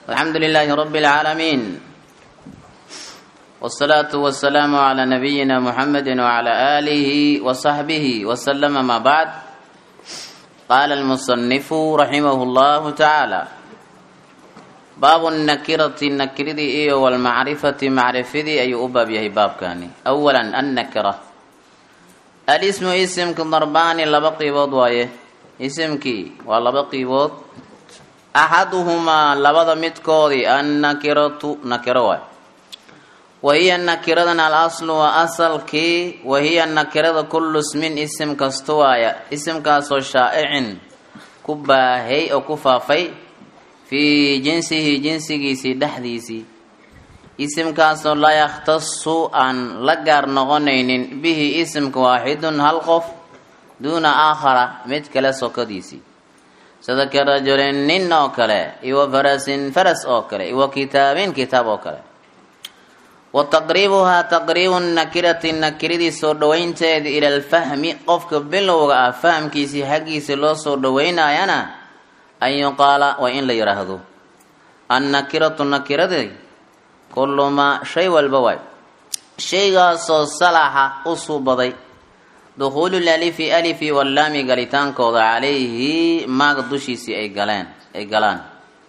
الحمد لله رب العالمين والصلاة والسلام على نبينا محمد وعلى آله وصحبه وسلم ما بعد قال المصنف رحمه الله تعالى باب النكرة النكرة إيه والمعرفة معرفة أي أباب يهي باب كاني أولا النكرة الاسم اسم كضربان لبقي وضوايه اسمكي ولبقي وض axaduhumaa labada midkoodii annakiratu nakiro waay wahiya nakiradan al aslu waa asalkii wahiya nakirada kullu ismin isim kasta waaya isimkaasoo shaa'icin ku baahay oo ku faafay fii jinsihi jinsigiisii dhexdiisii isimkaasoo laa yakhtasu aan la gaar noqonaynin bihi isimka waaxidun hal qof duuna aakhara mid kale sokadiisii sida ka rajulin nin oo kale iyo wa farasin faras oo kale iyo wa kitaabin kitaab oo kale wa taqriibuhaa taqriibu nakirati nakiradii soo dhoweynteeda ila alfahmi qofka bilowga ah fahamkiisii xaggiisa loo soo dhoweynayana an yuqaala waa in la yidhaahdo annakiratu nakiradii kullu maa shay walba waay shaygaasoo salaxa u suubaday dukhuulu lalifi alifi wallaami galitaankooda calayhi maaga dushiisii ay galeen ay galaan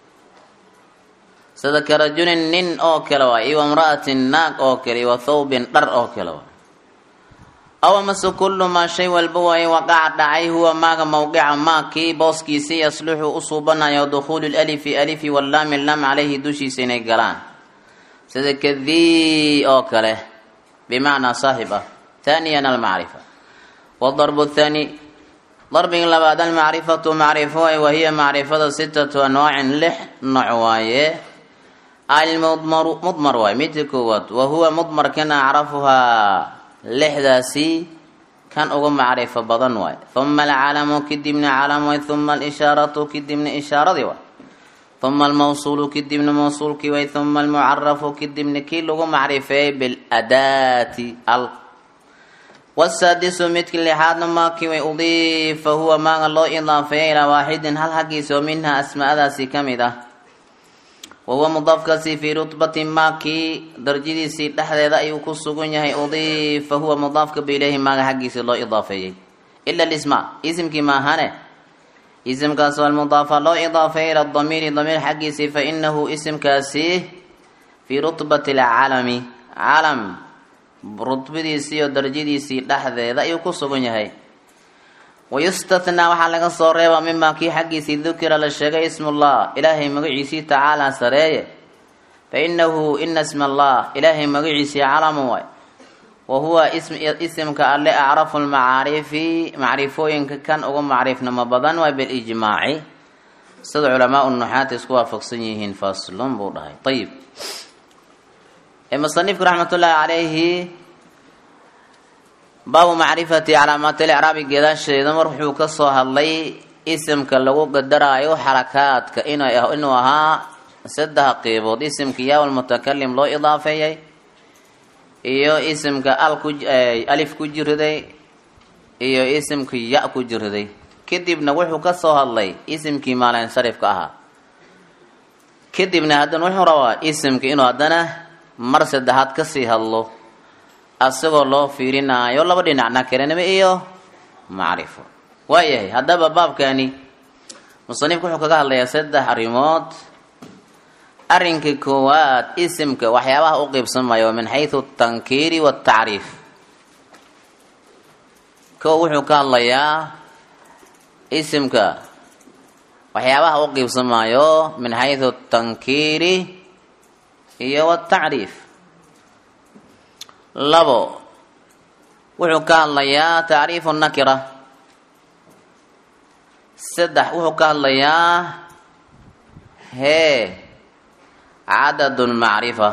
sida ka rajulin nin oo kale waa iyo imra'atin naag oo kale iyo thawbin dhar oo kale waa aw amase kullu maa shay walba waaye waqaca dhacay huwa maaga mawqica maa kii booskiisii yasluxu u suubanayo dukhuulu lalifi alifi wallaami lam calayhi dushiisa inay galaan sida kadii oo kale bimacnaa saaxib ah thaniyan almacrifa wdarbu thaani darbigi labaad almacrifatu macrifo waay wahiya macrifada sitatu anwaacin lix nooc waaye almudmaru mudmar waay midka koowaad wa huwa mudmarkana acrafuhaa lixdaasi kan uga macrifo badan waay huma alcalamu kadibna calam waay huma alishaaratu kadibna ishaaradii waay huma almawsuulu kadibna mawsuulkii waay huma almucarafu kadibna kii lagu macrifeeyey biladaati al wsaadisu midki lixaadna maakii way udiifa huwa maaga loo idaafeeya ilaa waaxidin hal xaggiisa oo minhaa asmaadaasi ka mid ah wa huwa mudaafkaasi fii rutbati maakii darjadiisii dhexdeeda ayuu ku sugan yahay udiifa huwa mudaafka ba ileyhi maaga xaggiisii loo idaafeeyey ila lisma isimkii maahane isimkaas almudaafa loo idaafeeya ila damiiri damiir xaggiisii fa inahu isimkaasi fii rutbati alcalami calam rudbadiisii iyo darajadiisii dhexdeeda ayuu ku sugan yahay wayustathnaa waxaa laga soo reebaa mimaa kii xaggiisii dukira la sheegay ismullah ilaahay magaciisii tacaalaa sareeye fa inahu ina isma allah ilaahay magaciisii calamu waay wa huwa isimka alle acrafu lmacaarifi macrifooyinka kan uga macriifnimo badan waay bilijmaaci sida culamaa nuxaata isku waafaqsan yihiin faslun buu dhahay ayib musanifku raxmat ullaahi calayhi baabu macrifati calaamaat licraabi geedaasheeda mar wuxuu ka soo hadlay isimka lagu qadaraayo xarakaadka inuu ahaa saddex qiibood isimka yaawal mutakalim loo idaafeeyay iyo isimka alif ku jiriday iyo isimka ya ku jiriday kadibna wuxuu ka soo hadlay isimkii maalinsarifka ahaa kadibna haddana wuxuu rabaa isimka inuu haddana mar saddexaad kasii hadlo asagoo loo fiirinaayo laba dhinac nakiranimo iyo macrifo waayahay haddaba baabkani musanifku wuxuu kaga hadlayaa saddex arrimood arrinka koowaad isimka waxyaabaha u qiibsamayo min xaysu tankiiri watacriif ko wuxuu ka hadlayaa isimka waxyaabaha u qiibsamayo min xaysu tankiiri iyo watacriif labo wuxuu ka hadlayaa tacriifu nakira saddex wuxuu ka hadlayaa hee cadad lmacrifa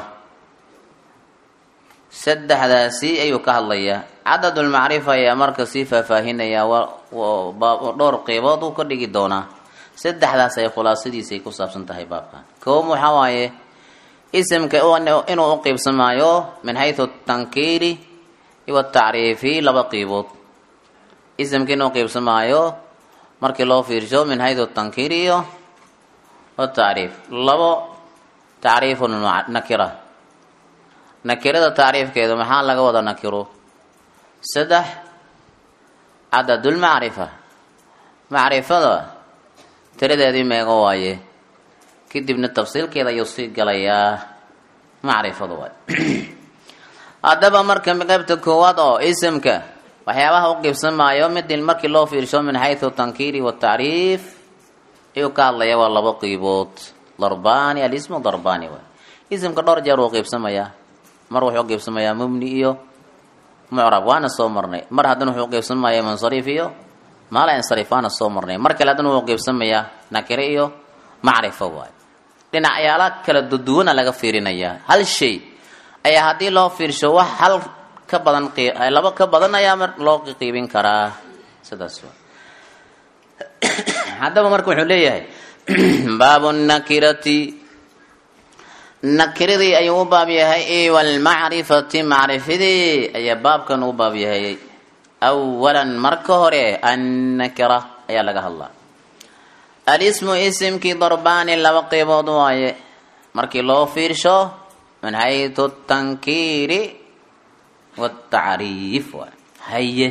saddexdaasi ayuu ka hadlayaa cadad lmacrifa ayaa marka sii faahfaahinayaa dhowr qeybood uu ka dhigi doonaa saddexdaas ay khulaasadiisay ku saabsan tahay baabkan koob waxaa waaye isimka inuu u qiibsamaayo min xaysu tankiiri iyo tacriifi laba qiibood isimka inuu qiibsamaayo markii loo fiirsho min xaysu tankiiri iyo watacriif labo tacriifu nakira nakirada tacriifkeedu maxaa laga wada nakiro saddex cadadulmacrifa macrifada tiradeedii meego waaye kadibna tafsiilkeeda ayuu sii galayaa macrifadu waay haddaba marka qaybta koowaad oo isimka waxyaabaha u qiibsamaayo midin markii loo fiirsho min xaysu tankiiri watacriif ayuu ka hadlaya waa labo qiibood darbani alismu darbani waay isimka dhowr jeer wuu qiibsamayaa mar wuxuu qiibsamayaa mubni iyo mucrab waana soo marnay mar haddana wuxuu qiibsamayaa munsariif iyo maala insariif waana soo marnay mar kale haddana wuxuu qiibsamayaa nakire iyo macrifo waay dhinacyaala kala duduwana laga fiirinayaa hal shay ayaa haddii loo fiirsho wax hal ka badan laba ka badan ayaa mar loo qiibin karaa sidaas waa haddaba marka wuxuu leeyahay baabu nakirati nakiradii ayuu u baab yahay walmacrifati macrifadii ayaa baabkan u baab yahay awalan marka hore annakira ayaa laga hadlaa alismu isimkii darbaani laba qeybood waaye markii loo fiirsho min xaytu tankiiri watacriif waay haye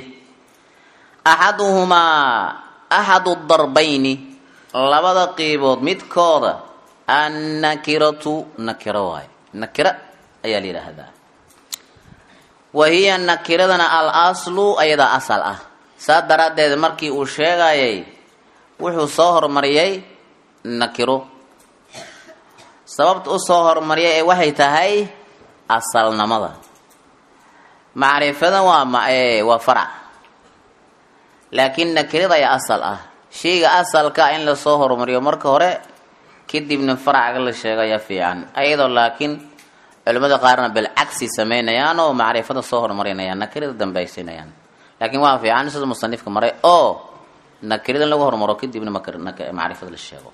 axaduhumaa axadu darbayni labada qeybood midkooda annakiratu nakiro waaye nakira ayaa la yidhaahdaa wa hiya nakiradana al aslu ayadaa asal ah saa daraaddeed markii uu sheegayay wuxuu soo hormariyay nakiro sababta u soo hormariyay ee waxay tahay asalnimada macrifada waa waa farac laakiin nakirada ayaa asal ah shayga asalka in lasoo horumariyo marka hore kadibna faracaga la sheegaya fiican ayadoo laakiin culimmada qaarna bilcagsi sameynayaan oo macrifada soo horumarinayaan nakirada dambaysinayaan laakiin waa fiican sida musanifka maray oo nakirada in lagu horumaro kadibna macrifada la sheego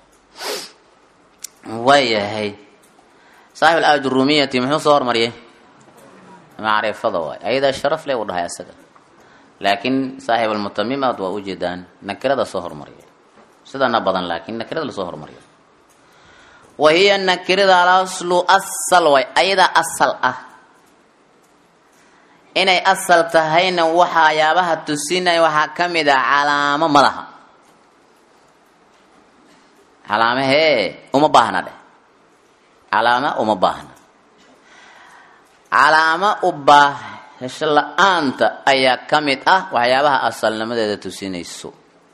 waayahay saaxib alaaj rumiyati muxuu soo hormariyay macrifada waay ayadaa sharaf leh u dhahay asaga laakiin saaxib almutamimaad waa ujeedaan nakirada soo hormariya sidana badan laakiin nakirada lasoo hormariyo wa hiya nakirada alaslu asal way ayadaa asal ah inay asal tahayna waxayaabaha tusinaya waxaa ka mid ah calaamo madaha calaamo hee uma baahna dheh calaamo uma baahna calaamo u baahasho la-aanta ayaa ka mid ah waxyaabaha asalnimadeeda tusinayso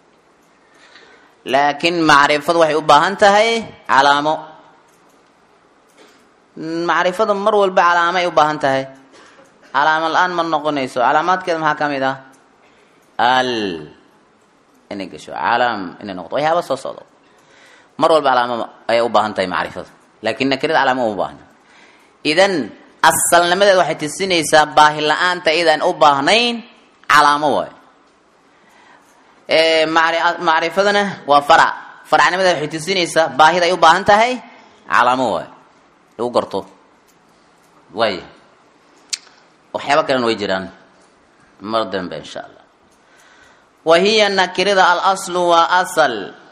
laakiin macrifadu waxay u baahan tahay calaamo macrifada mar walba calaamo ay u baahan tahay calaamo la-aan ma noqonayso calaamaadkeeda maxaa ka mid ah al inay gasho calaam inay noqoto waxyaaba soo socdo mar walba calaamo ayay u baahan tahay macrifadu laakiin nakirada calaamo uma baahna idan asalnimadeeda waxay tusinaysaa baahi la-aanta idaan u baahnayn calaamo waay macrifadana waa farac faracnimadeeda waxay tusinaysaa baahida ay u baahan tahay calaamo waay lagu garto waay waxyaaba kalena way jiraan mar dambe insha allah wa hiya nakirada alaslu waa asal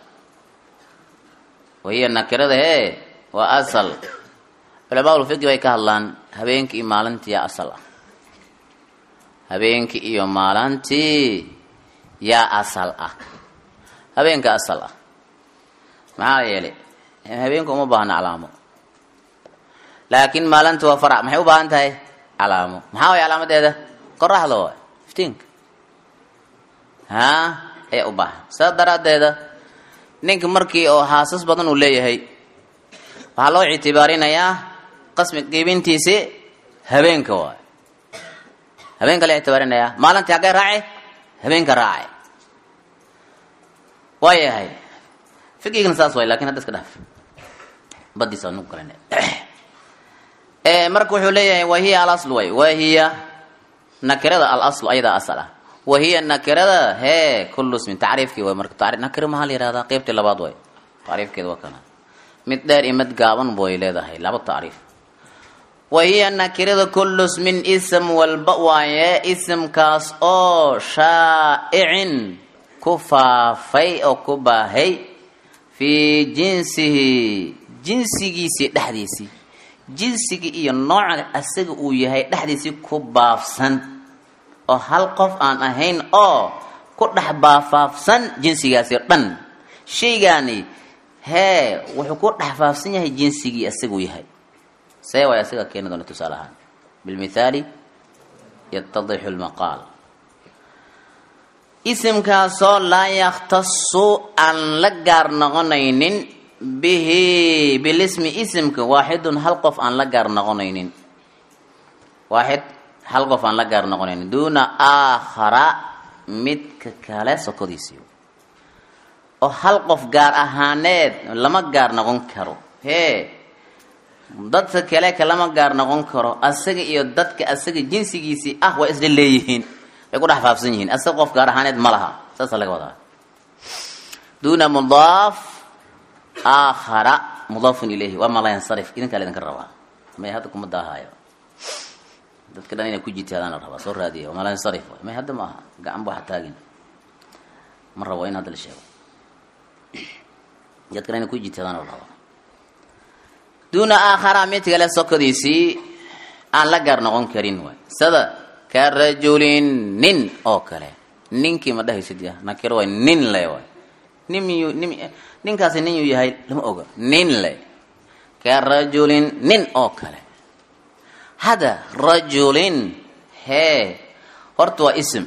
wa hiya nakirada hee waa asal culamaa ulfiqi bay ka hadlaan habeenkii iyo maalintii yaa asal ah habeenkii iyo maalintii yaa asal ah habeenka asal ah maxaa yeelay habeenka uma baahna calaamo laakiin maalinta waa farac maxay u baahan tahay calaamo maxaa way calaamadeeda qoraxda waay iftiinka haa ayaa u baahan saa daraaddeeda ninka markii oo haasas badan uu leeyahay waxaa loo ictibaarinayaa qasmi qiibintiisi habeenka waay habeenka la ictibaarinayaa maalintii haggay raace habeenka raace waa yahay fiqigana saas waay lakin hadda iska dhaaf badiisa nugu galan marka wuxuu leeyahay wahiya alasl way wahiya nakirada alasl ayadaa asal ah wahiya nakirada hee kullu ismin tacriifkii way marka tari nakira maxaa la yihahdaa qeybtii labaad way tacriifkeeda waa kana mid dheer iyo mid gaaban way leedahay laba tacriif wahiya nakirada kullu ismin ism walba waaye isimkaas oo shaa'icin ku faafay oo ku baahay fii jinsihi jinsigiisii dhexdiisii jinsiga iyo nooca asaga uu yahay dhexdiisii ku baafsan oo hal qof aan ahayn oo ku dhex baafaafsan jinsigaasi o dhan shaygaani hee wuxuu ku dhex faafsan yahay jinsigii asaguu yahay see way asaga keeni doona tusaale ahaan bilmithaali yatadixu lmaqaal isimkaasoo laa yakhtasu aan la gaar noqonaynin bihi bilismi isimka waaxidun hal qof aan la gaar noqonaynin waaxid hal qof aan la gaar noqonaynin duuna aakhara midka kale sokodiisii oo hal qof gaar ahaaneed lama gaar noqon karo hee dadka kale kalama gaar noqon karo asaga iyo dadka asaga jinsigiisii ah waa isla leeyihiin way ku dhex faafsan yihiin asaga qof gaar ahaaneed ma laha saasa laga wadaa duuna mudaaf aakhara mudaafun ilayhi waa mala yansarif idinkaa la idinka rabaa may hadda kuma daahaayo dadka dhan inay ku jitaadaan la rabaa soo raadiya waa mala yansarif may hadda ma aha gacan ba waxa taagin ma rabo in hadda la sheego dadka dhan inay ku jitaadaan la rabaa duuna aakhara mid kale sokodiisii aan la gaar noqon karin waay sida ka rajulin nin oo kale ninkii ma dhahaysid ya nakiro waay nin le waay nin miyuu nin ninkaasi nin yuu yahay lama oga nin le ka rajulin nin oo kale hada rajulin hee horta waa ism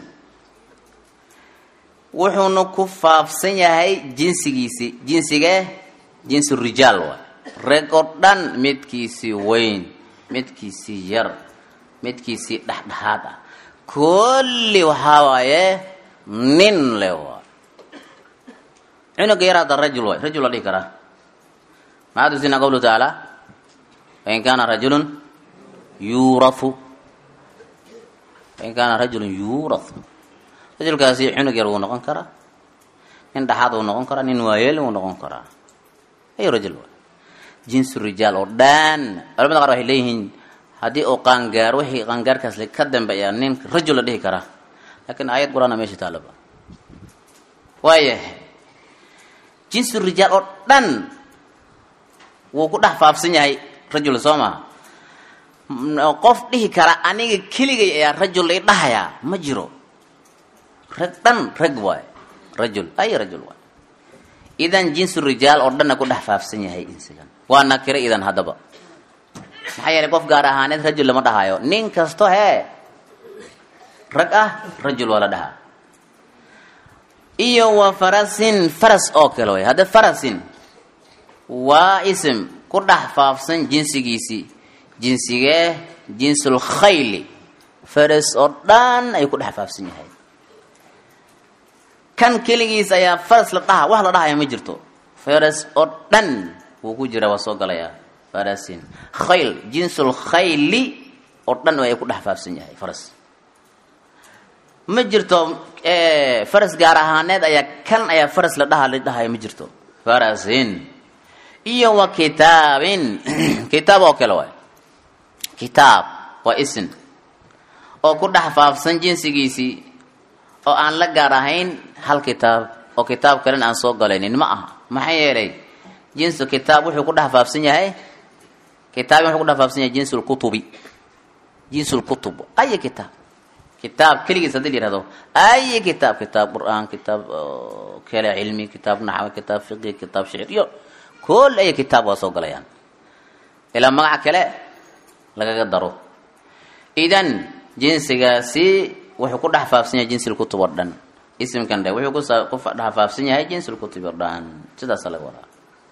wuxuuna ku faafsan yahay jinsigiisi jinsigee jinsi rijaal waay rag oo dhan midkiisii weyn midkiisii yar midkiisii dhexdhexaad ah kulli waxaa waaye nin le waay cunuga yar hadda rajul waay rajul la dhihi karaa maxaa tusina qawluhu tacaala fain kaana rajulun yuurathu fain kaana rajulun yuurathu rajulkaasi cunug yar wuu noqon karaa nin dhexaad wuu noqon karaa nin waayeel wuu noqon karaa ayu rajul waay jinsu rijaal oo dhan culamada qaar waxay leeyihiin haddii uu qaangaar wixii qaangaarkaas ka dambeeya nin rajul la dhihi karaa laakiin aayad qur-aana meesha taalaba waayahay jinsu rijaal oo dhan wuu ku dhex faafsan yahay rajul soo maha qof dhihi kara aniga keligay ayaa rajul i dhahayaa ma jiro rag dhan rag waay rajul ay rajul waay idan jinsu rijaal oo dhanna ku dhex faafsan yahay insigan waa nakiro idan haddaba maxaa yeelay qof gaar ahaaneed rajul lama dhahayo nin kasto hee rag ah rajul waa la dhahaa iyo wa farasin faras oo kale way hadda farasin waa ism ku dhex faafsan jinsigiisii jinsigee jinsul khayli faras oo dhan ayuu ku dhex faafsan yahay kan keligiis ayaa faras la dhaha wax la dhahaya ma jirto faras oo dhan wuu ku jira waa soo galayaa farasin khayl jinsul khayli oo dhan ay ku dhex faafsan yahay faras ma jirto faras gaar ahaaneed ayaa kan ayaa faras la dhaha la dhahaya ma jirto farasin iyo wa kitaabin kitaab oo kale waay kitaab waa isin oo ku dhex faafsan jinsigiisii oo aan la gaar ahayn hal kitaab oo kitaab kalena aan soo galaynin ma aha maxaa yeelay jinsu kitaab wuxuu ku dhex faafsan yahay kitaabin wuxuu ku dhex faafsan yahay jinsul kutubi jinsul kutub ay kitaab kitaab keligiis haddii la yihahdo ay kitaab kitaab qur-aan kitaab kale cilmi kitaab naxwi kitaab fiqi kitaab shicir iyo kol ay kitaab waa soo galayaan ilaa magaca kale lagaga daro idan jinsigaasi wuxuu ku dhex faafsan yahay jinsil kutub oo dhan isimkan dhe wuxuu ku dhex faafsan yahay jinsil kutub oo dhan sidaasa laga wadaa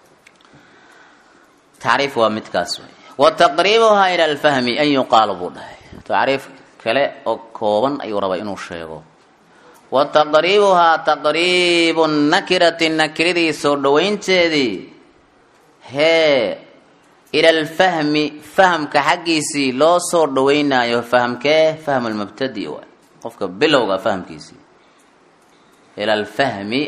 tacriif waa midkaas wey wa taqriibuhaa ila alfahmi an yuqaalo buu dhahay tacriif kale oo kooban ayuu rabaa inuu sheego wa taqriibuhaa taqriibu nakirati nakiradii soo dhawaynteedii hee ila alfahmi fahamka xaggiisii loo soo dhawaynaayo fahamkee fahm lmubtadi waay qofka bilowga fahamkiisii ila alfahmi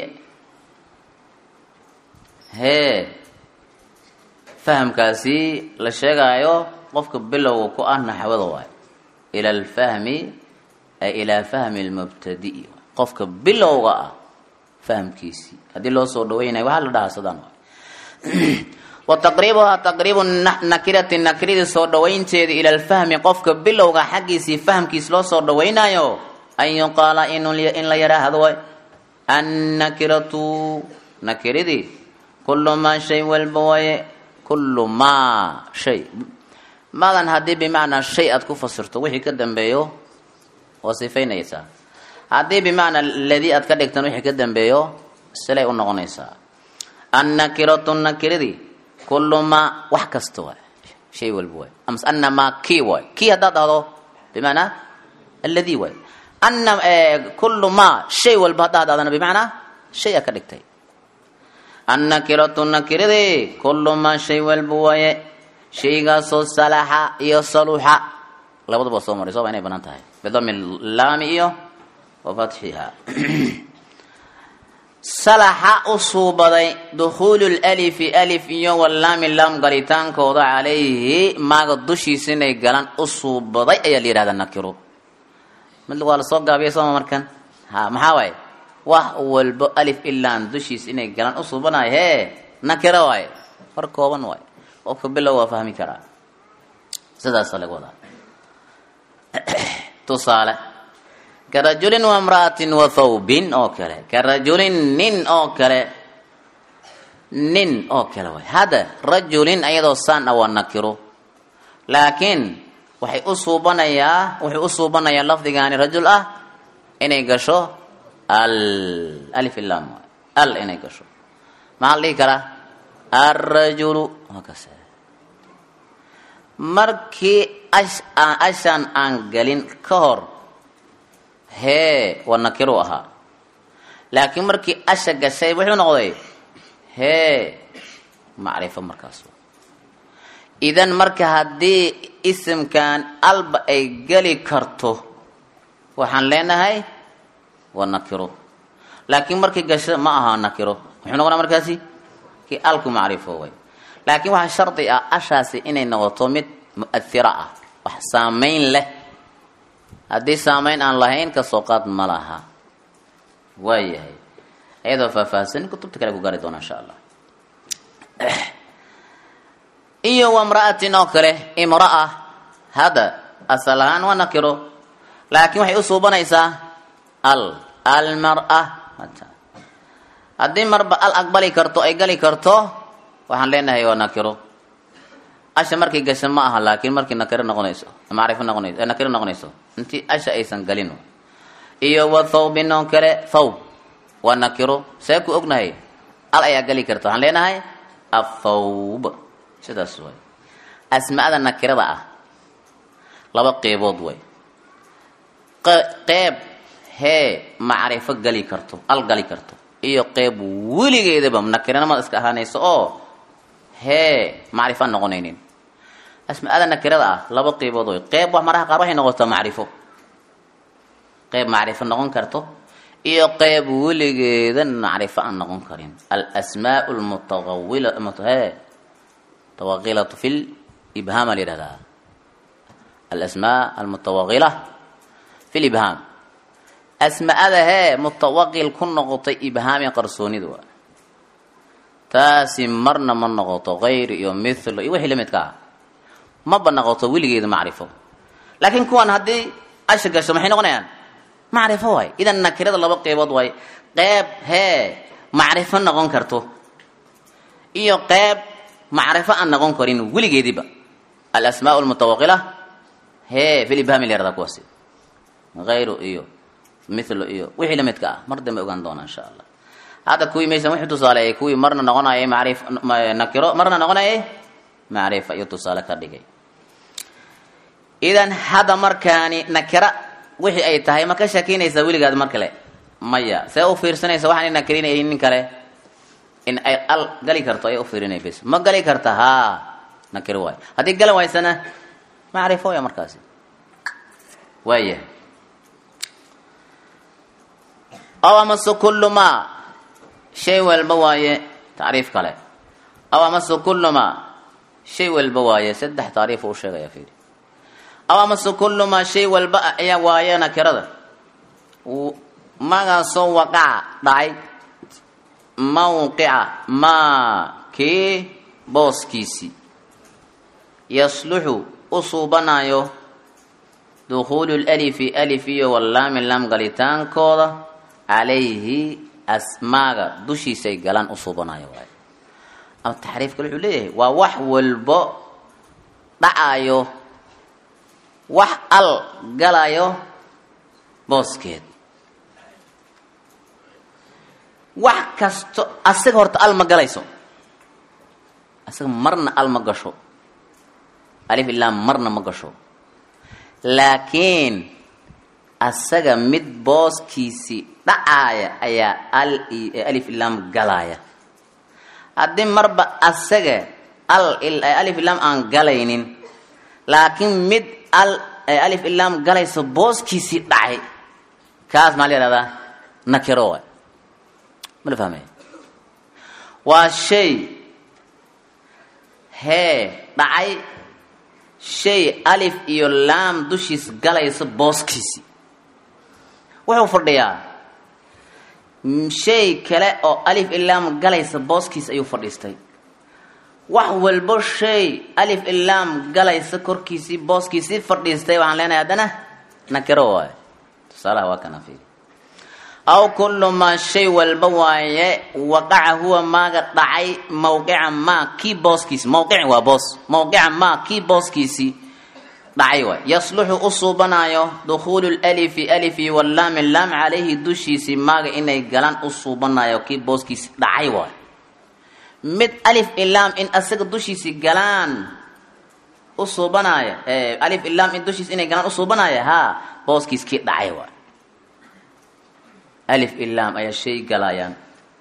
hee fahamkaasi la sheegaayo qofka bilowga ku ah naxwada waay ila alfahmi ay ilaa fahmi lmubtadi qofka bilowga ah fahamkiisii haddii loo soo dhawaynayo waxaa la dhahaa sadaan waay wa taqriibuhaa taqriibu nakirati nakiradii soo dhawaynteeda ila alfahmi qofka bilowga xaggiisii fahmkiis loo soo dhawaynaayo an yuqaala in la yaraahdo way annakiratu nakiradii kullu maa shay walba waaye kullu maa shay maadan haddii bimacnaa shay aad ku fasirto wixii ka dambeeyo oo sifaynaysaa haddii bimacnaa ladii aad ka dhigtan wixii ka dambeeyo silay u noqonaysaa annakiratu nakiradii kullu maa wax kasta waay shay walba waay amas ana maa kii waay kii haddaad dhahdo bimacnaa alladii waay ana kullu maa shay walba haddaad dhahdana bimacnaa shay a ka dhigtay annakiratu nakiradii kullu maa shay walba waaye shaygaasoo salaxa iyo saluxa labadaba soo maray sooba inay banaan tahay bidami laami iyo wa fatxiha salaxa u suubaday dukhuulu lalifi alif iyo walaami laam galitaankooda calayhi maaga dushiisa inay galaan u suubaday ayaa la yihahdaa nakiro mid waa lasoo gaabiyay sooma markan ha maxaa waaye wax walbo alif ilaan dushiisa inay galaan u suubanayo hee nakiro waaye far kooban waaye qofka bilow waa fahmi karaa sidaasa laga wadaa tusaale ka rajulin wa imra'atin wa thawbin oo kale ka rajulin nin oo kale nin oo kale way hadda rajulin ayadoo saan ah waa nakiro laakiin waxay u suubanayaa wuxuu u suubanayaa lafdigaani rajul ah inay gasho al alif ilam al inay gasho maxaa la dhihi karaa alrajulu waa kase markii ash ashan aan galin ka hor hee waa nakiru ahaa laakiin markii asha gashay wuxuu noqday hee macrifo markaas idan marka haddii isimkan alba ay geli karto waxaan leenahay waa nakiro laakiin markii gasho ma aha nakiro muxuu noqonaa markaasi kii alku macrifo way laakiin waxaa shardi ah ashaasi inay noqoto mid mu'ahira ah wax saamayn leh haddii saamayn aan lahayn kasoo qaad ma laha waayahay iyadoo faahfaahsan kutubta kale ku gaari doona insha allah iyo wamra'atin oo kale imra'a hadda asal ahaan waa nakiro laakiin waxay u suubanaysaa al almar'a haddii marba al aqbali karto ay gali karto waxaan leenahay waa nakiro asha markay gasho ma aha laakiin markii nakiro noqonayso macrifo noqonayso nakiro noqonayso intii asha aysan galin iyo wa thawbin oo kale thawb waa nakiro see ku ognahay al ayaa gali karta waxaan leenahay athawb sidaas way asmaada nakirada ah laba qeybood way qeyb hee macrifo gali karto al gali karto iyo qeyb weligeedaba nakiranimada iska ahaanayso oo hee macrifo aan noqonaynin asmaada nakirada ah laba qeybood way qeyb wax maraha qaar waxay noqotaa macrifo qeyb macrifo noqon karto iyo qeyb weligeeda macrifo aan noqon karin alasmaa lmutawila hee tawaqilatu fi libhaam la yihahdaa alasmaa almutawaqila fi libhaam asmaada hee mutawaqil ku noqotay ibhaami qarsoonida waa taasi marna ma noqoto kayr iyo mithlo iyo wixii lamidka ah maba noqoto weligeeda macrifo laakiin kuwan haddii asha gasho maxay noqonayaan macrifo waay idan nakirada laba qeybood waay qeyb hee macrifo noqon karto iyo qeyb macrifo aan noqon karin weligeediba alasmaa lmutawaqila hee fi libhaami la yardaa kuwaasi hayru iyo mithlo iyo wixii lamidka ah mar dambe ogaan doona insha allah hadda kuwii maysan wuxuu tusaaleeyay kuwii marna noqonayay macrif nakiro marna noqonayay macrifa iyo tusaale ka dhigay idan hadda markaani nakira wixii ay tahay ma ka shakinaysaa weligaad mar kale maya see u fiirsanaysa waxaan nakirinay nin kale in ay al gali karto ay u fiirinay bes ma gali karta haa nakiro waay haddii galan waysana macrifo ya markaasi waaya aw amase kullu maa shay walba waaye tacriif kale aw amase kullu maa shay walba waaye saddex tacriif uu sheegaya fiiri aw amase kullu maa shay walba ayaa waaye nakirada magaasoo waqaca dhacay mawqica maa kii booskiisii yasluxu u suubanayo dukhuulu lalifi alif iyo wallaami lam galitaankooda calayhi asmaaga dushiisay galaan u suubanayo waayo ama taxriif kale wuxuu leeyahay waa wax walbo dhacayo wax al galayo booskeed wax kasto asaga horta al ma galayso asaga marna al ma gasho alif ilaa marna ma gasho laakiin asaga mid booskiisii dhacaaya ayaa al alif ilaam galaaya haddii marba asaga al alif ilaam aan galaynin laakiin mid al alif ilaam galayso booskiisii dhacay kaas maa la yihahdaa nakiro waay ma la fahmaya waa shay hee dhacay shay alif iyo laam dushiis galayso booskiisii wuxuu fadhiyaa shay kale oo alif ilaam galaysa booskiis ayuu fadhiistay wax walbo shay alif ilaam galaysa korkiisii booskiisii fadhiistay waxaan leenahay haddana nakiro waaye tusaalaha waa kana fiiri aw kullu maa shay walba waaye waqaca huwa maaga dhacay mawqica maa kii booskiisi mawqici waa boos mawqica maa kii booskiisii dhacay waay yasluxu u suubanaayo dukhuulu lalifi alifi wallaami laam calayhi dushiisii maaga inay galaan u suubanayo kii booskiisi dhacay waay mid alif ilaam in asaga dushiisii galaan u suubanaya alif ilaam in dushiisi inay galaan u suubanaya haa booskiis kii dhacay waay alif ilaam ayaa shay galayaan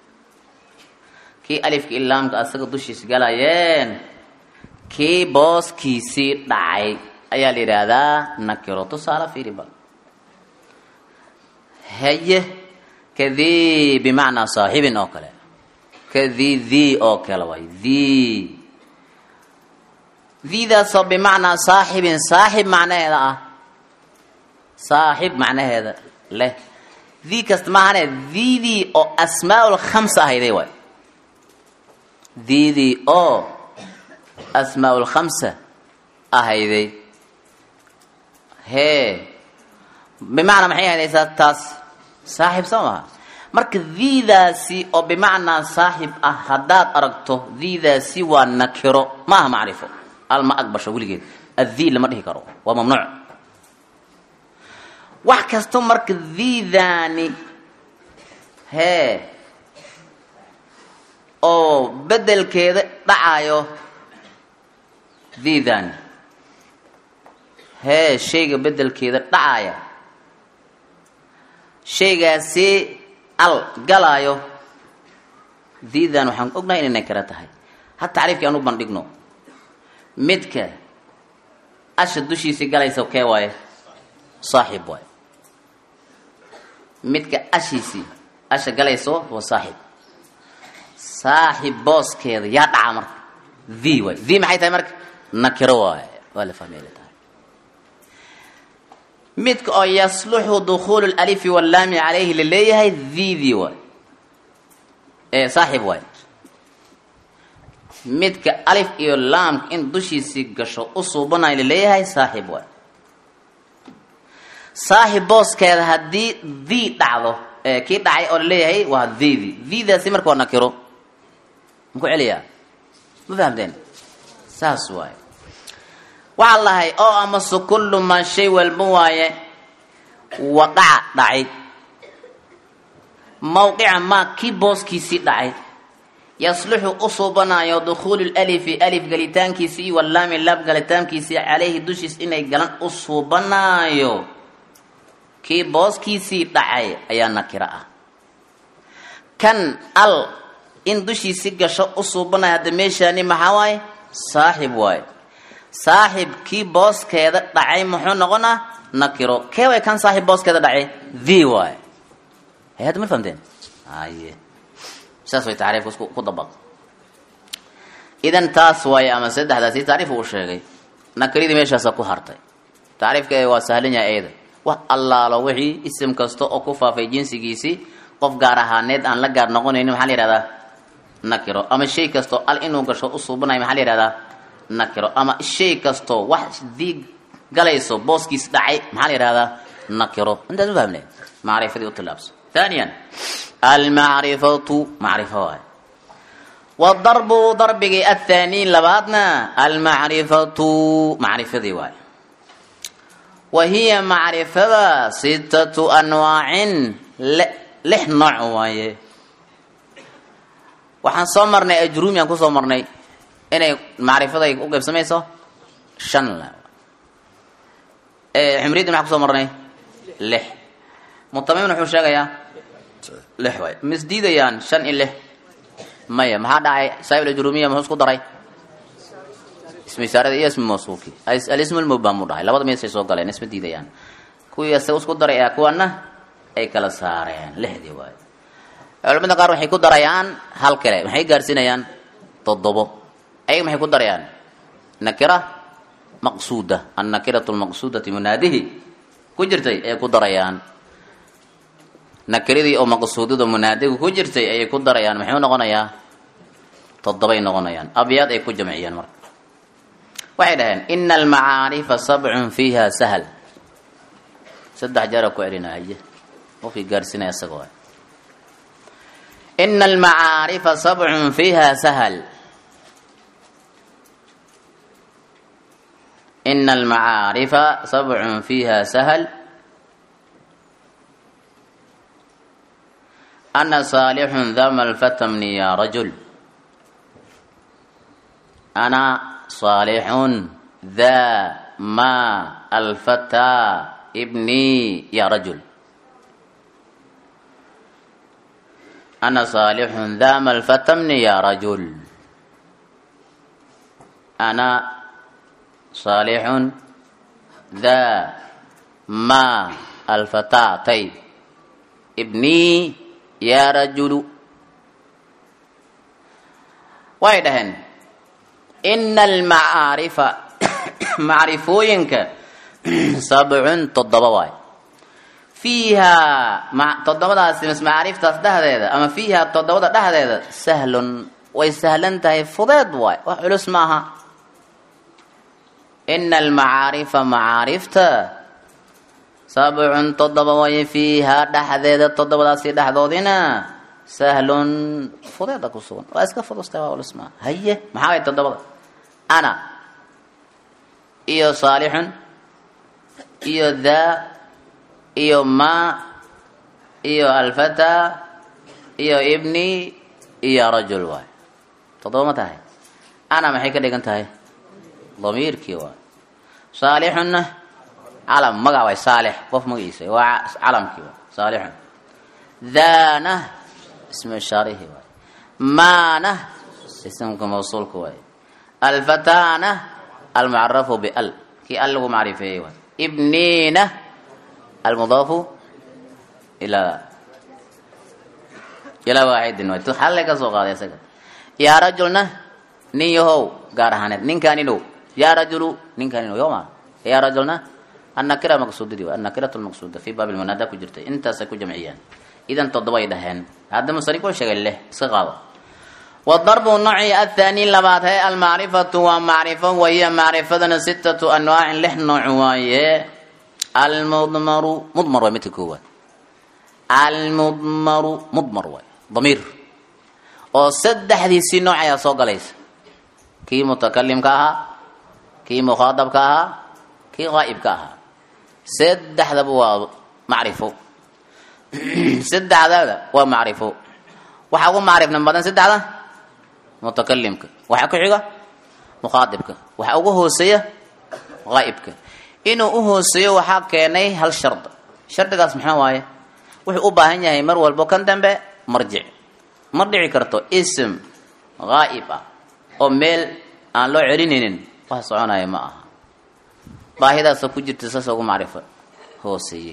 kii alifka ilaamka asaga dushiis galayeen kii booskiisii dhacay ayaa la yidhaahdaa nakiro tusaale fiiri bal haye kadii bimacnaa saaxibin oo kale kadii dii oo kale waay dii diidaasoo bimacnaa saaxibin saaxib macnaheeda ah saaxib macnaheeda leh dii kasta maahane diidii oo asmaa lkhamsa ahayday waay diidii oo asmaa lkhamsa ahayday hee bimacnaa maxay ahaydaysaa taas saaxib soo maha marka diidaasi oo bimacnaa saaxib ah haddaad aragto diidaasi waa nakiro ma aha macrifo al ma aqbasho weligeed addii lama dhihi karo waa mamnuuc wax kasto marka diidaani hee oo bedelkeeda dhacayo diidaani hee shayga bedelkeeda dhacaya shaygaasi al galaayo diidan waxaan ognahay inay nakiro tahay ha tacriifkii aan u bandhigno midka asha dushiisii galaysa kee waaye saaxib waaye midka ashiisii asha galayso waa saaxib saaxib booskeeda yaa dhaca marka the waay the maxay tahay marka nakiro waaye waa la fahmeyla tahay midka oo yasluxu dukhuulu lalifi wallaami calayhi laleeyahay thidii waay ee saaxib waay midka alif iyo laamka in dushiisii gasho u suubanayo laleeyahay saaxib waay saaxib booskeeda haddii dii dhacdo kii dhacay oo laleeyahay waa thidi thidaasi marka waa nakiro maku celiyaa ma fahamteen saas waaye waxaa lahay oo amase kullu maa shay walba waaye waqaca dhacay mawqica maa kii booskiisii dhacay yasluxu u suubanayo dukhuulu lalifi alif galitaankiisii iyo wallaami laab galitaankiisii calayhi dushiis inay galan u suubanaayo kii booskiisii dhacay ayaa nakiro ah kan al in dushiisii gasho u suubanayo hadda meeshaani maxaa waaye saaxib waaye saaxib kii booskeeda dhacay muxuu noqonaa nakiro kee way kan saaxib booskeeda dhacay the waay hay hadda ma fahamteen aye saas way tacriifka isku ku dabaq idan taas waaye ama saddexdaasi tacriif uu sheegay nakiradii meeshaasa ku hartay tacriifka waa sahlan yahay eeda wax allaalo wixii isim kasta oo ku faafay jinsigiisii qof gaar ahaaneed aan la gaar noqonaynin maxaa la yihahdaa nakiro ama shay kastoo al inuu gasho u suubanayo maxaa la yihahdaa nakiro ama shay kastoo wax dii galayso booskiis dhacay maxaa la yihahdaa nakiro intaas ma fahmne macrifadii u tilaabso ثانيا المعرفة معرفة واي والضرب ضربك الثاني لبعضنا المعرفة معرفة دي واي وهي معرفة ستة أنواع لح نوع واي waxaan soo marnay ajruumi aan kusoo marnay inay macrifada ay u qaybsamayso shan xumriyaddi maxaa kusoo marnay lix mutamimin wuxuu sheegayaa lix waay misdiidayaan shan iyo lix maya maxaa dhacay saahib ajrumiya muxuu isku daray ismi isaarada iyo ismi mawsuulki alismu lmubham mu dhahay labada meesay soo galeen isma diidayaan kuwii isaga isku daray ee kuwana ay kala saareen lixdii waay culamada qaar waxay ku darayaan hal kale maxay gaarsiinayaan toddobo ayaga maxay ku darayaan nakira maqsuuda annakiratu lmaqsuudati munaadihi ku jirtay ayay ku darayaan nakiradii oo maqsuudada munaadigu ku jirtay ayay ku darayaan muxuu noqonayaa toddobay noqonayaan abyaad ay ku jamciyeen marka waxay dhaheen ina almacaarifa sabcun fiiha sahal saddex jeera ku celinahaye qofkii gaarsiinaya isagoo ina almacaarifa sabcun fiiha sahal ina almacaarifa sabcun fiiha sahal ana saalixun dama alfatamni ya rajul ana saalixun dha ma alfataa ibni ya rajul أنا صالح ذا ما الفتمني يا رجل أنا صالح ذا ما الفتاتي ابني يا رجل وايدهن إن المعارف معرفوينك سبع تضبواي fiihaa toddobadaasi mis macaariiftaas dhexdeeda ama fiihaa toddobada dhexdeeda sahlun way sahlan tahay fudeed waay wax culus maaha ina almacaarifa macaarifta sabcun toddoba way fiihaa dhexdeeda toddobadaasi dhexdoodina sahlun fudeeda ku sugan waa iska fudustahay waa culus maaha haye maxaa way toddobada ana iyo saalixun iyo daa iyo ma iyo alfata iyo ibni iyo rajul waay toddoba ma tahay ana maxay ka dhigan tahay damiirkii waay saalixunna calam magac waay saalix qof magaciisa waa calamkii waay saalixun daana ismu ishaarihi waay maana ismka mawsuulka waay alfatana almucarafu bial kii al lagu macrifeeyey waay ibniina المضاف إلى إلى واحد حل كسو قاضي سكت يا رجلنا نين يهو قار هانت نين كان نو يا رجل نين كان نو يوما يا رجلنا النكرة مقصود دي النكرة المقصودة في باب المنادى كجرت انت سكو جمعيا إذا تضبا يدهن هذا مصري كل شغل له سقاوة والضرب النوع الثاني لبعض المعرفة ومعرفة وهي معرفة ستة أنواع لحن نوع وهي almudmaru mudmar waa midka koowaad almudmaru mudmar waay damiir oo saddexdiisii nooc ayaa soo galaysa kii mutakalimka ahaa kii mukhaadabka ahaa kii qaa'ibka ahaa saddexdaba waa macrifo saddexdada waa macrifo waxaa ugu macrifna badan saddexda mutakalimka waxaa ku xiga mukhaadibka waxaa ugu hooseeya qaa'ibka inuu u hooseeyo waxaa keenay hal shard shardigaas maxaa waaye wuxuu u baahan yahay mar walbo kan dambe marjic ma dhici karto ism haa'ib ah oo meel aan loo celinaynin wax soconaya ma aha baahidaasoo ku jirta saas ugu macrifo hooseeyey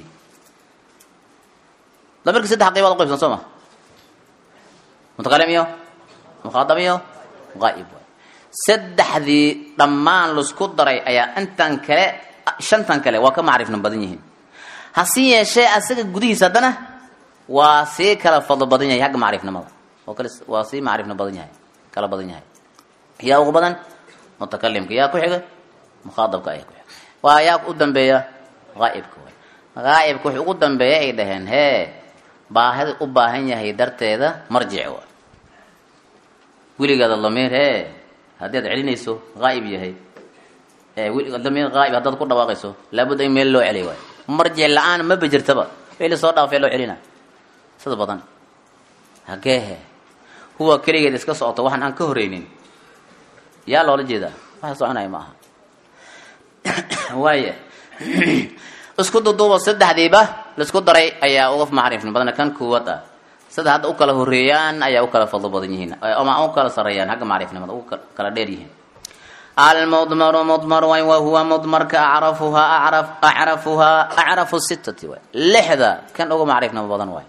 damirka saddex qaybood u qaybsan soo ma mutakalim iyo mukhaadab iyo haa'ib waay saddexdii dhammaan laisku daray ayaa intan kale shantan kale waa ka macrifna badan yihiin hasi yeeshee asaga gudihiisa haddana waa sii kala fadlo badan yahay xagga macrifnimada oo kale waa sii macrifna badan yahay kala badan yahay yaa ugu badan mutakalimka yaa ku xiga mukhaadabka ayaa ku xiga waa yaa u dambeeya haa'ibka way haa'ibka wuxuu ugu dambeeya ay dhaheen hee baahida u baahan yahay darteeda marjic wa weligaada damiir hee haddii ad celinayso haa'ib yahay damiir haa'ib haddaad ku dhawaaqayso laabudda in meel loo celiy waay marjic la-aan ma bejirtaba weli soo dhaafee loo celina sida badan hageehe huwa keligeed iska socoto waxaan aan ka horeynin yaa loola jeedaa waxa soconaya ma aha waaya isku duduubo saddexdiiba laisku daray ayaa uga macrifni badana kan kuwad ah sida hadda u kala horeeyaan ayaa u kala fadlo badan yihiin ama u kala sareeyaan xagga macrifnimada u kala dheer yihiin almudmaru mudmar way wa huwa mudmarka acrafuhaa acraf acrafuhaa acrafu sitati waay lixda kan uga macrifnimo badan waay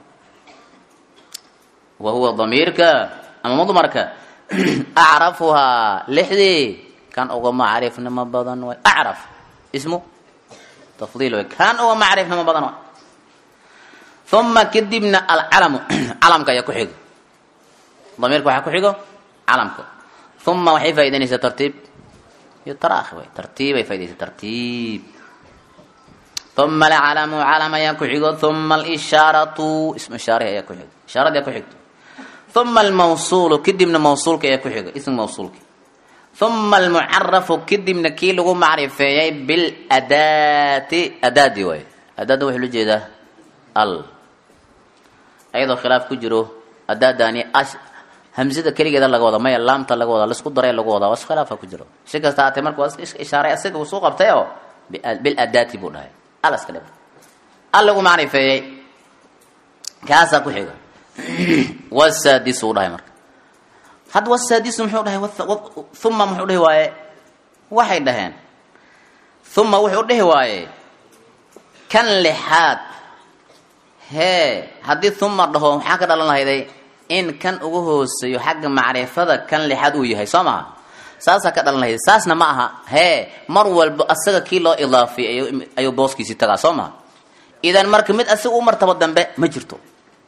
wa huwa damiirka ama mudmarka acrafuhaa lixdii kan uga macrifnimo badan waay acraf ismu tafdiil way kan uga macrifnimo badan waay uma kadibna alcalamu calamka ayaa ku xigo damiirka waxaa ku xigo calamka uma waxay faa'idaynaysaa tartiib iyo taraakhi way tartiibay faaidaysaa tartiib uma alcalamu calam ayaa ku xigo uma alishaaratu ismu ishaarihi ayaa ku xigo ishaaradii ayaa ku xigto uma almawsuulu kadibna mawsuulka ayaa ku xigo ismu mawsuulka uma almucarafu kadibna kii lagu macrifeeyay biladaati adaadi waay adaada waxaa loo jeedaa al ayadoo khilaaf ku jiro adaadani hamsada keligeeda laga wada maya laamta laga wada laisku daray lagu wadaa was khilaafa ku jiro si kasta haatee marka waa iska ishaaray isaga uu soo qabtay oo biladaati buu dhahay al iska dhib al lagu macrifeeyey kaasaa ku xiga wasaadisu u dhahay marka hadda wasaadisu muxuu dhahay uma muxuu dhihi waaye waxay dhaheen uma wuxuu dhihi waaye kan lixaad hee haddii uma dhaho maxaa ka dhalan lahayday in kan ugu hooseeyo xagga macrifada kan lixaad uu yahay soo maha saasaa ka dhalan lahayday saasna ma aha hee mar walba asaga kii loo idaafiyay ayuu booskiisii tagaa soo maha idan marka mid asaga u martabo dambe ma jirto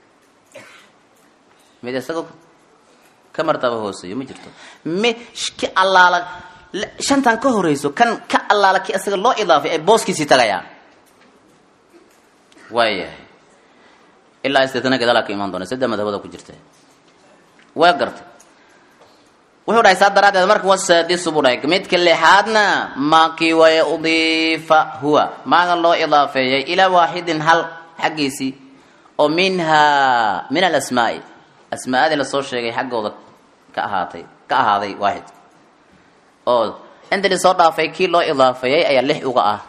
mid isaga ka martaba hooseeyo ma jirto mi ki allaala shantan ka horeyso kan ka allaala ki asaga loo idaafay ay booskiisii tagayaan waayahay ilaa istitna gadaalaa ka imaan doona saddex madhabada ku jirta waa garta wuxuu dhahay saa daraaddeed marka wasaadisu buu dhahay midka lixaadna maakii waya udiifa huwa maaga loo idaafeeyay ilaa waaxidin hal xaggiisii oo minhaa min alasmaa'i asmaa'adii lasoo sheegay xaggooda ka ahaatay ka ahaaday waaxid oo inta lisoo dhaafay kii loo idaafeeyay ayaa lix uga ah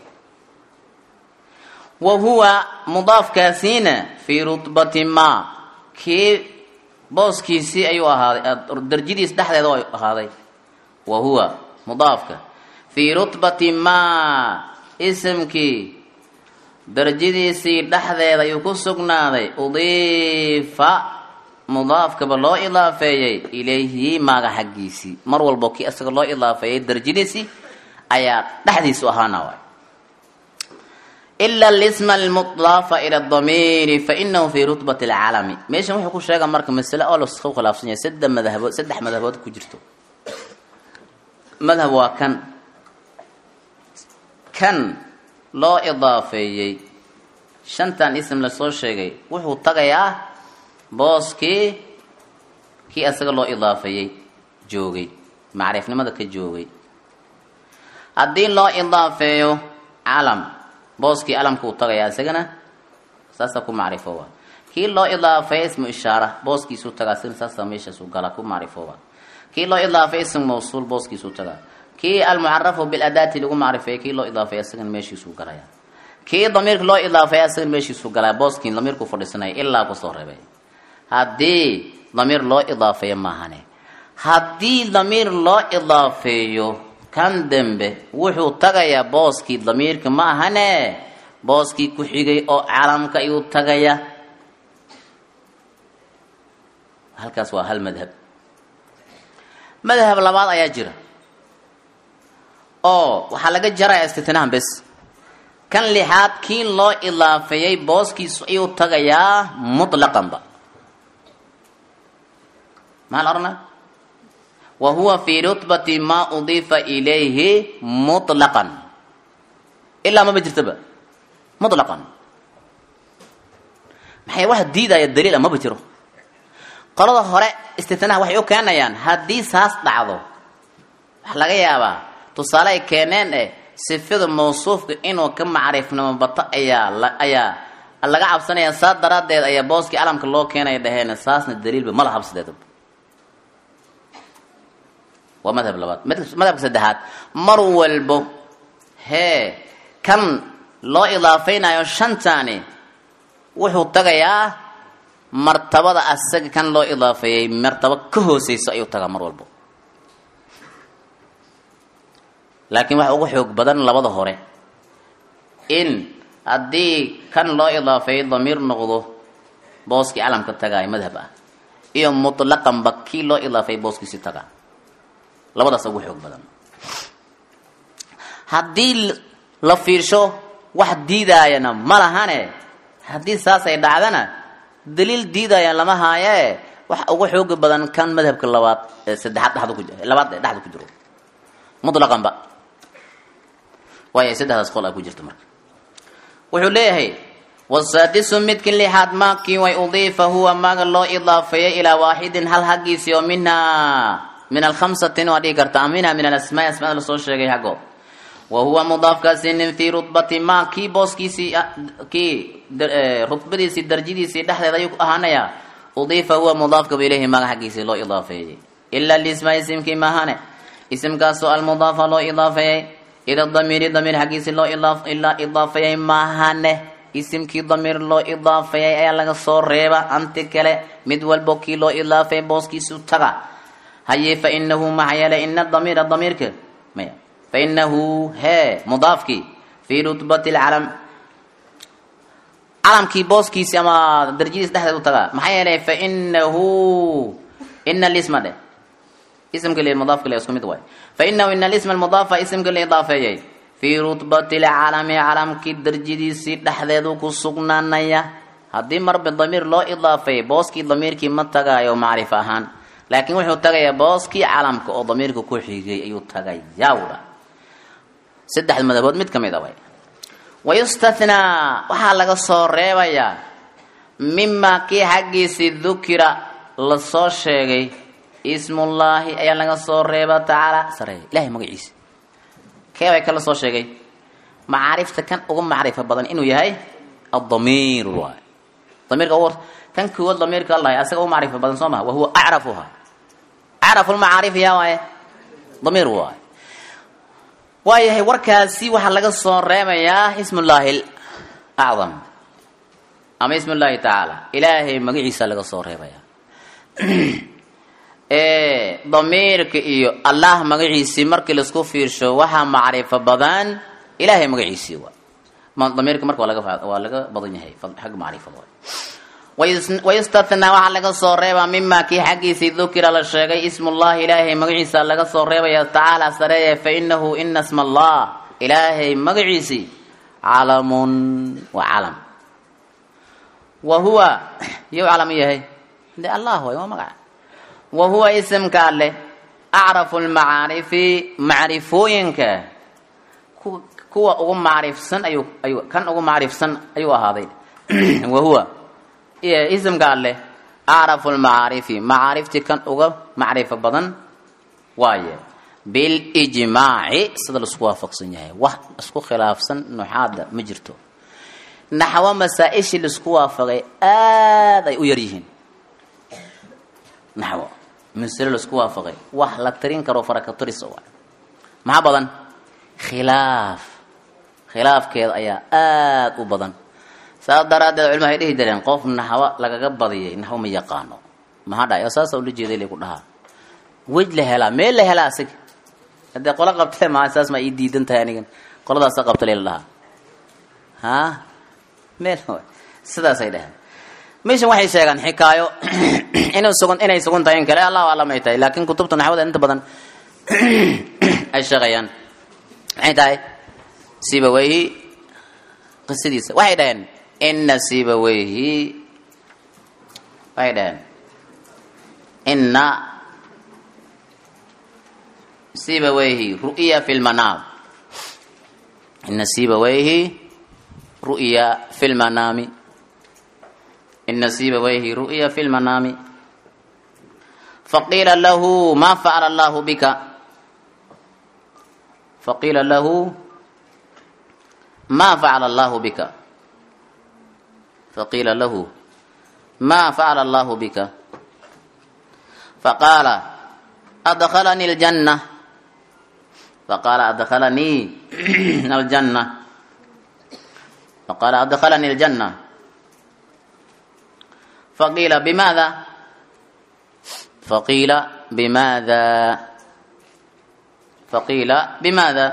wa huwa mudaafkaasiina fii rutbati ma kii booskiisii ayuu ahaaday darjadiis dhexdeeda ay ahaaday wa huwa mudaafka fii rutbati ma isimkii darajadiisii dhexdeeda ayuu ku sugnaaday udiifa mudaafkaba loo idaafeeyey ilayhi maaga xaggiisii mar walbo kii isaga loo idaafeeyey darajadiisii ayaa dhexdiisu ahaana waay ila lisma almudaafa ila damiiri fainahu fi rutbati alcalami meeshan wuxuu ku sheega marka masale oo lasku khilaafsan yahay saddex madhabood saddex madhabood ku jirto madhab waa kan kan loo idaafeeyey shantan ism lasoo sheegay wuxuu tagayaa booskii kii isaga loo idaafeeyey joogay macrifnimada ka joogay haddii loo idaafeeyo calam booskii alamka uu tagayaa isagana saasa ku macrifooba kii loo idaafeeya ismu ishaara booskiisuu tagaa isagana saasa meeshaasuu gala ku macrifooba kii loo idaafeeya ismu mawsuul booskiisuu tagaa kii almucarafu biladaati lagu macrifeeya kii loo idaafeeya isagana meeshiisuu galaya kii damiirka loo idaafeeya isagana meeshiisuu galaya booskii damiirku fadhiisanaya ilaa kusoo reebay haddii damiir loo idaafeeyo maahane haddii damiir loo idaafeeyo kan dembe wuxuu tagayaa booskii damiirka ma ahane booskii ku xigay oo calamka ayuu tagaya halkaas waa hal madhab madhab labaad ayaa jira oo waxaa laga jaraya istitnahan bes kan lixaad kii loo idaafeeyey booskiisu ayuu tagayaa mutlaqanba maxaa la odhanaa wa huwa fii rutbati maa udiifa ilayhi mutlaqan ilaa maba jirtaba mutlaqan maxay wax diidaya daliil a maba jiro qolada hore istitnaha waxay u keenayaan haddii saas dhacdo waxa laga yaabaa tusaale ay keeneen eh sifada mawsuufka inuu ka macriifnimo bato ayaa la ayaa laga cabsanaya saa daraaddeed ayaa booskii calamka loo keenaya dhaheen saasna daliilba ma laha sideedaba waa madhab labaad madhabka saddexaad mar walbo hee kan loo idaafaynayo shantaani wuxuu tagayaa martabada asaga kan loo idaafeeyey martabo ka hooseyso ayuu tagaa mar walbo laakiin waxa ugu xoog badan labada hore in haddii kan loo idaafeeyey damiir noqdo booskii calamka tagaayo madhab ah iyo mutlaqanba kii loo idaafeeyey booskiisi tagaa labadaas ugu xoog badan haddii la fiirsho wax diidaayana ma lahane haddii saas ay dhacdana daliil diidaya lama haayee wax ugu xooga badan kan madhabka labaad ee saddexaad dhexda ku labaad ee dhexda ku jiro mutlaqanba waayo saddexdaas qol ay ku jirta marka wuxuu leeyahay wasaadisu midkii lixaad maakii way udiifa huwa maaga loo idaafeeyey ilaa waaxidin hal haggiisii oo minhaa min alkhamsatin waa dhihi karta minha min alasmaai asmaada lasoo sheegay haggo wa huwa mudaafkaasinin fii rudbati ma kii booskiisii kii rudbadiisii darjadiisii dhexdeeda ayuu ahaanayaa udiifa huwa mudaafkaba ilayhi maaga xaggiisii loo idaafeeyey ila lisma isimkii maahane isimkaasoo almudaafa loo idaafeeyey ila damiiri damiir xaggiisii loo ilaa idaafeeyey maahane isimkii damiir loo idaafeeyey ayaa laga soo reeba anti kale mid walbo kii loo idaafeeyey booskiisu taga haye fainahu maxaa yeelay ina damiira damiirka maya fainahu hee mudaafkii fii rutbati lcalam calamkii booskiisi ama darjadiis dhexdeed u tagaa maxaa yeelay fainahu ina lisma dheh ismka l mudaafka le isku mid waay fainahu ina lisma almudaafa ismka la idaafeeyey fii rutbati lcalami calamkii darjadiisii dhexdeedu ku sugnaanaya haddii marba damiir loo idaafeeyey booskii damiirkii ma tagaayo macrif ahaan laakiin wuxuu tagayaa booskii calamka oo damiirka ku xigay ayuu tagayaa wudha saddexda madhabood mid ka mid a way wayustathnaa waxaa laga soo reebayaa mimaa kii xaggiisii dukira lasoo sheegay ismullaahi ayaa laga soo reeba tacaala sareeya ilahay magaciisa kee bay kala soo sheegay macaarifta kan uga macrifo badan inuu yahay adamiir waay damiirka ugu kan koowaad damiirka allahay asaga uga macrifo badan soo maha wahuwa acrafuha acrafu lmacaarif yaa waaye damiir waay waayahay warkaasi waxaa laga soo reebayaa ismullaahi acdam ama ism llaahi tacaala ilaahay magaciisa laga soo reebaya damiirka iyo allah magaciisii markii laisku fiirsho waxaa macrifo badan ilaahay magaciisii waa damiirka marka waa laga waa laga badan yahay xagga macrifada wayustathnaa waxaa laga soo reebaa mima kii xaggiisii dukira la sheegay ismullahi ilaahay magaciisa laga soo reebaya tacaala sareeye fainahu ina sma allah ilaahay magaciisii calamun waa calam wa huwa yuu calam yahay de allah waay waa magaca wa huwa isimka alleh acrafu lmacaarifi macrifooyinka kuwa ugu macrifsan ayuu ayuu kan ugu macrifsan ayuu ahaaday wa huwa isimka alleh acrafu lmacaarifi macaariftii kan uga macrifo badan waaye bilijmaaci sida laisku waafaqsan yahay wax isku khilaafsan nuxaada ma jirto naxwo masaa-ishii laisku waafaqay aada ay u yar yihiin naxwo masalo laisku waafaqay wax la tirin karo farakaturis waay maxaa badan khilaaf khilaafkeeda ayaa aada u badan saas daraaddeed culima waxay dhihi jireen qof naxwo lagaga badiyay naxwo ma yaqaano maxaa dhahay oo saasa ula jeeday lagu dhahaa wej la helaa meel la helaa asiga haddee qolo qabtee maa saas maa ii diidan tahay anigan qoladaasa qabta lela dhahaa ha meel sidaasay dhaheen meeshan waxay sheegaan xikaayo inu sugan inay sugan tahay in kale allahu aclam ay tahay laakiin kutubta naxwada inta badan ay sheegayaan maxay tahay sibaweyhi qisadiisa waxay dhaheen ina sibaweyhi waxay dhaheen ina sibawayhi ru'ya fi lmanaam ina sibawayhi ru'ya fi lmanaami ina sibawayhi ru'ya fi lmanaami faqiila lahu ma facala allahu bika faqiila lahu ma facala allahu bika faqiila lahu ma facala allahu bika faqaala adkhalani aljanna faqaala adkhalanii aljanna faqaala adkhalani aljanna faqiila bimaada faqiila bimaada faqiila bimaada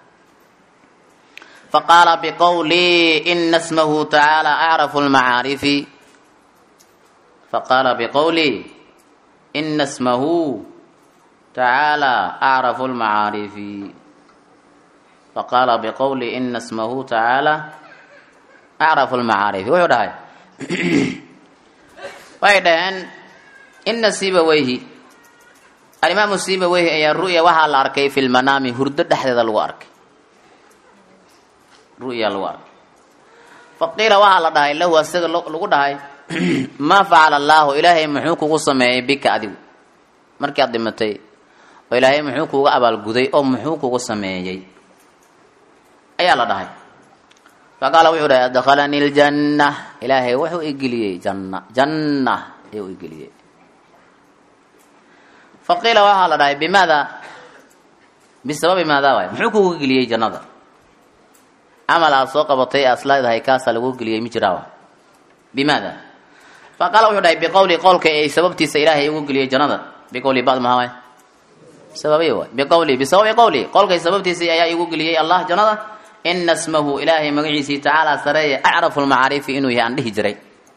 faqaala biqowlii ina smahu tacaala acrafu lmacaarifi faqaala biqowlii ina smahu tacaala acrafu lmacaarifi faqaala biqowlii ina smahu tacaala acrafu lmacaarifi wuxuu dhahay waxay dhaheen ina sibaweyhi alimaamu sibaweyhi ayaa ru'ya waxaa la arkay fi lmanaami hurdo dhexdeeda lagu arkay ru'ya lagu arkay faqiila waxaa la dhahay lahu asaga lagu dhahay maa facala allaahu ilaahay muxuu kugu sameeyey bika adigu markii aad dhimatay oo ilaahay muxuu kuga abaalguday oo muxuu kugu sameeyey ayaa la dhahay faqaala wuxuu dhahay adkhalani ljanna ilaahay wuxuu igeliyey janna janna ayuu igeliyey faqiila waxaa la dhahay bimaada bisababi maada waay muxuu kugu geliyey jannada camal aad soo qabatay aad isleedahay kaasaa lagu geliyey mi jiraawa bimaada faqaala wuxuu dhahay biqowli qowlka ay sababtiisa ilaahay ugu geliyey jannada biqowli bad maha waay sababiy waay biqowli bisababi qowli qowlkay sababtiisa ayaa igu geliyey allah jannada ina smahu ilaahay magaciisii tacaala sareeye acrafu lmacaarifi inuu yahay aan dhihi jiray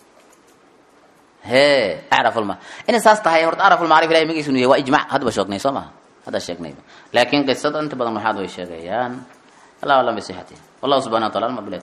he acrafulma inay saas tahay horta acrafulmacarif ilahay magaciisa inuu yahay waa ijmac haddaba sheegnay soo maha hadda sheegnayba laakiin qisada inta badan waxaad way sheegayaan allah alam bisixati wallahu subxana wa taala alma